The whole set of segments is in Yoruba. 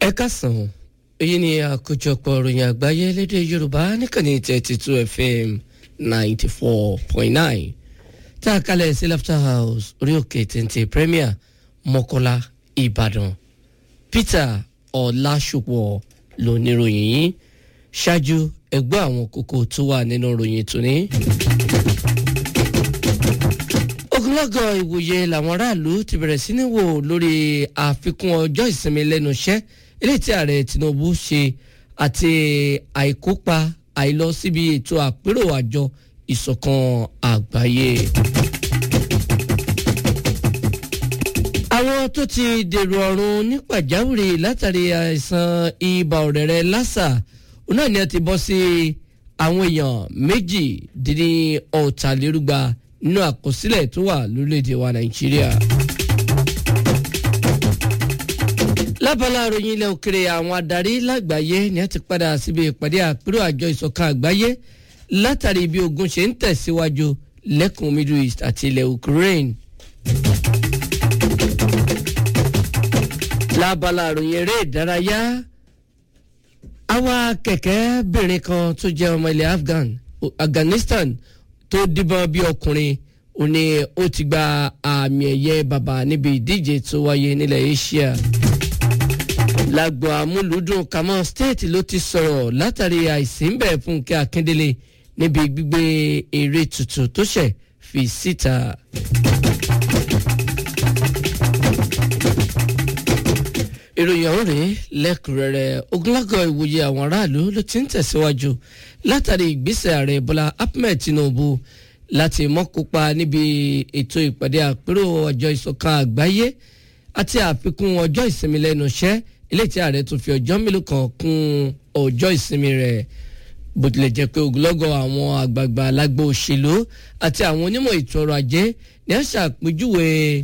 ẹ kásán èyí ni àkójọpọ̀ ìròyìn àgbáyé lédè yorùbá níkànnì thirty two fm ninety four point nine tá a kalẹ̀ sí laughter house orí òkè téńté premier mọ́kọ́lá ìbàdàn peter ọ̀làṣùpọ̀ lóníròyìn yìí ṣáájú ẹgbẹ́ àwọn kókó tó wà nínú ìròyìn tòní. ogunlọ́gọ̀ ìwòye làwọn aráàlú ti bẹ̀rẹ̀ sí ní wò lórí àfikún ọjọ́ ìsinmi lẹ́nu iṣẹ́ eléyìí tí ààrẹ tinubu ṣe àti àìkópa àìlọ síbi ètò àpérò àjọ ìṣọ̀kan àgbáyé. àwọn tó ti dèrò ọ̀run ní pàjáwìrì látàrí àìsàn ibà ọ̀rẹ́rẹ́ lásà òun náà ni a ti bọ́ sí àwọn èèyàn méjì dín ní ọ̀tàlérúgba nínú àkọsílẹ̀ tó wà lórílẹ̀‐èdè wa nàìjíríà. lábala àròyìn ilẹ̀ òkèrè àwọn adarí lágbàáyé ni a ti padà síbi ìpàdé àpérò àjọ ìṣọ̀kan àgbáyé látàrí bí ogun ṣe ń tẹ̀síwájú lẹ́kùn middle east àti ilẹ̀ ukraine. lábala àròyìn eré ìdárayá àwa kẹ̀kẹ́bìnrin kan tó jẹ́ ọmọ ilẹ̀ afghan afghanistan tó díbọn bí ọkùnrin ó ní ó ti gba àmì ẹ̀yẹ bàbá níbi ìdíje tó wáyé nílẹ̀ asia lágbo amúlùúdùn kamọ state ló ti sọ̀rọ̀ látàrí àìsínbẹ̀ fúnkẹ́ akíndélé níbi gbígbé eré tuntun tó ṣẹ̀ fi síta. ìròyìn ọ̀hún rèé lẹ́kùnrẹ́rẹ́ ogunlágọ̀ ìwòye àwọn aráàlú ló ti ń tẹ̀síwájú látàrí ìgbésẹ̀ ààrẹ bọ́lá ahmed tinubu láti mọ́kópa níbi ètò ìpàdé àpérò ọjọ́ ìṣọ̀kan àgbáyé àti àfikún ọjọ́ ìsinmi lẹ́nu iṣẹ́ eléyìí tí ààrẹ tún fi ọjọ́ mélòó kan kún ọjọ́ ìsinmi rẹ̀ bó tilẹ̀ jẹ́ pé ogunlọ́gọ̀ àwọn àgbààgbà alágbó òṣèlú àti àwọn onímọ̀ ètò ọrọ̀ ajé ni a ṣàpèjúwe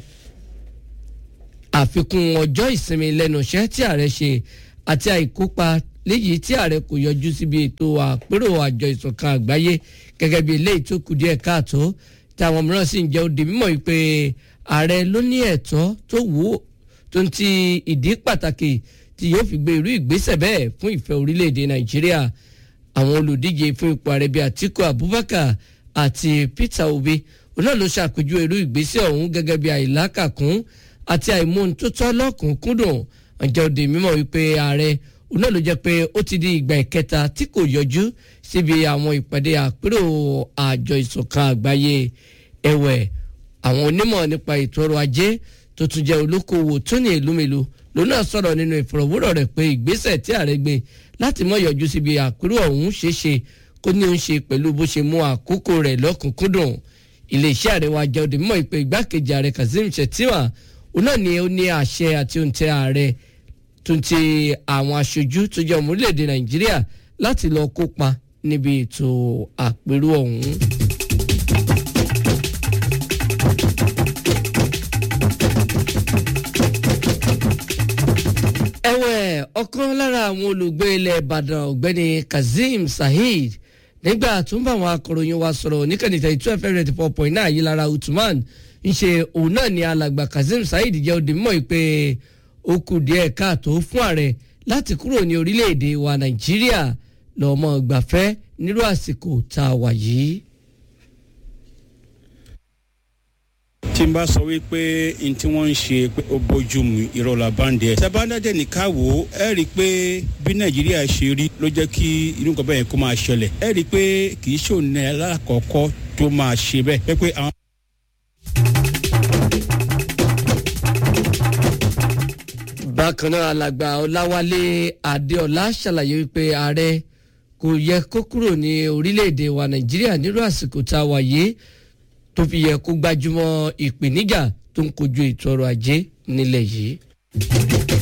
àfikún ọjọ́ ìsinmi lẹ́nu iṣẹ́ tí ààrẹ ṣe àti àìkópa léyìí tí ààrẹ kò yọjú síbi ètò àpérò àjọ ìṣọ̀kan àgbáyé gẹ́gẹ́ bí eléyìí tó kù díẹ̀ káàtó táwọn mìíràn sì ń jẹ́ òde mímọ́ yìí pé ààrẹ ló ní ẹ̀tọ́ tó wù ú tó ń ti ìdí pàtàkì tí yóò fi gbé irú ìgbésẹ̀ bẹ́ẹ̀ fún ìfẹ́ orílẹ̀-èdè nàìjíríà àwọn olùdíje fún ipò ààrẹ bíi àtiku abubakar àti peter obi òun náà ló ṣàpèjú irú ìgbésẹ̀ ọ̀hún gẹ́gẹ́ bí àìlákàkún àti àìmóhuntòtọ́ lọ́kùnkúndùn ọjọ́ òde mímọ́ wípé ààrẹ òun náà ló jẹ́ pé ó ti di ìgbà ìkẹta tí kò yọjú síbi àwọn ìpàdé àpérò àjọ ìṣọ̀kan àgbáyé ẹ̀wẹ̀ àwọn onímọ̀ nípa ètò ọrọ̀ ajé tó tún jẹ́ olókoòwò tó ní èlúmèlú lòun náà sọ̀rọ̀ nínú ìfọ̀rọ̀wérọ̀ rẹ̀ pé ìgbésẹ̀ tí ààrẹ gbé láti mọ̀ yọjú síbi àpérò ọ̀hún ṣeéṣe kó ní òun ṣe pẹ̀lú bó ṣe mú àkókò rẹ̀ lọ́kùnkúndùn iléeṣẹ́ ààrẹ wa jẹ́ òde mímọ́ ìpè igbákejì ààrẹ kazeem shettima òun náà ni ó ní àṣẹ àti òǹtẹ̀ ààrẹ tó ń ti àwọn aṣojú tó jẹ́ ọmọ orílẹ̀-èdè nàìjíríà láti lọ kópa níbi ètò àpérò ọ̀hún. ẹ̀wẹ̀ ọ̀kan lára àwọn olùgbé ilẹ̀ ìbàdàn ọ̀gbẹ́ni kazeem saheed nígbà tó ń bá àwọn akọ̀ròyìn wa sọ̀rọ̀ níkànnì tẹ̀yí twelve fm ninety four point nine yìí lára usman ń ṣe òun náà ni alàgbà kazeem saheed jẹ́ òde mọ́ pé ó kù díẹ̀ káàtó fún ààrẹ láti kúrò ní orílẹ̀-èdè wa nàìjíríà lọ́mọ gbàfẹ́ nírú àsìkò tá a wà yìí. tí n bá sọ wípé n tí wọ́n ń ṣe pé ó bójú mu ìrọ̀lá báńdì ẹ̀. sábàdàdẹ̀ nìka wò ó ẹ rí i pé bí nàìjíríà ṣe rí ló jẹ́ kí inú nǹkan bẹ́ẹ̀ kó máa ṣẹlẹ̀ ẹ rí i pé kì í ṣòun ní alákọ̀ọ́kọ́ tó máa ṣe bẹ́ẹ̀ pé pé àwọn. bákan náà alàgbà ọláwálé adéọlá ṣàlàyé wípé ààrẹ kò yẹ kó kúrò ní orílẹ̀-èdè wa nàìjíríà nírú àsìkò tá a wà yìí tó fi yẹ kó gbájúmọ́ ìpèníjà tó ń kojú ètò ọrọ̀ ajé nílẹ̀ yìí.